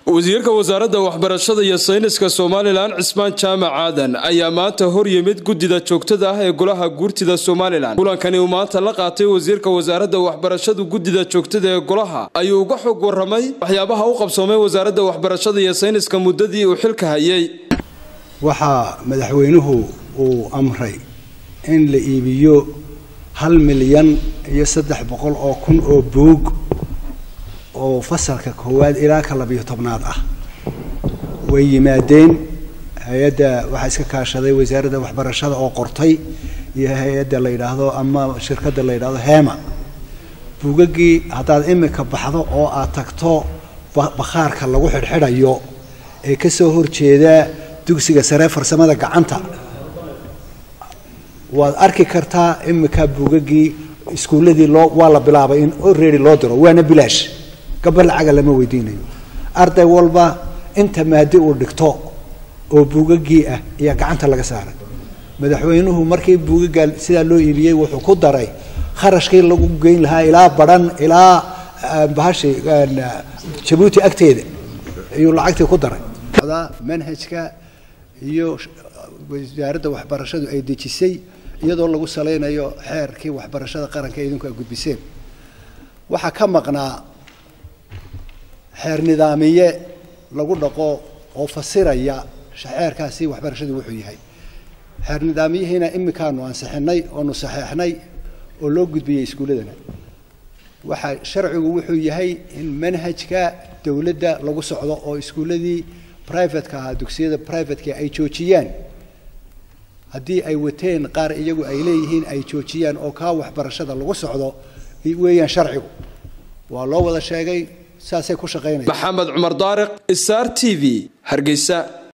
wasiirka wasaaradda waxbarashada iyo sayniska somalilan cismaan jaamac aadan ayaa maanta hor yimid guddida joogtada ah ee golaha guurtida somalilan kulankani uu maanta la qaatay wasiirka wasaaradda waxbarashadu guddida joogtada ee golaha ayuu uga xog waramay waxyaabaha u qabsoomay wasaaradda waxbarashada iyo sayniska muddadii uu xilka hayay waxaa madaxweynuhu uu amray in la iibiyo hal milyan iyo saddex boqol oo kun oo buug oo fasalka koowaad ilaa ka labiyo tobnaad ah way yimaadeen hay-adda waxaa iska kaashaday wasaaradda waxbarashada oo qortay iyo hay-adda la yidhaahdo ama shirkadda la yidhaahdo hema buugaggii haddaad imika baxdo oo aad tagto bakhaarka lagu xidhxidhayo ee kasoo horjeeda dugsiga saree farsamada gacanta waad arki kartaa imika buugaggii iskuulladii loo waa la bilaabay in already loo diro waana bilaash gaba lacaga lama weydiinayo arday walba inta maadi uu dhigto oo buugaggii ah ayaa gacanta laga saaray madaxweynuhu markii buugaggaa sidaa loo iibiyey wuxuu ku daray kharashkii lagu geyn lahaa ilaa badhan ilaa bahashi jabuuti agteeda ayuu lacagtii ku daray manhajka iyo wasaaradda waxbarashadu ay dejisay iyadoo lagu salaynayo xeerkii waxbarashada qaranka idinku ay gudbiseen waxaa ka maqnaa xeer nidaamiye lagu dhaqo oo fasiraya xeerkaasi waxbarashadu wuxuu yahay xeer nidaamiyihiina imikaanu ansixinay oonu saxeexnay oo loo gudbiyey iskuulladana waxaa sharcigu wuxuu yahay in manhajka dowladda lagu socdo oo iskuulladii privateka ahaa dugsiyada privateka ay joojiyaan haddii ay wateen qaar iyagu ay leeyihiin ay joojiyaan oo kaa waxbarashada lagu socdo weeyaan sharcigu waa loo wada sheegay saasay ku shaqaynaya maxamed cumar daariq star t v hargeysa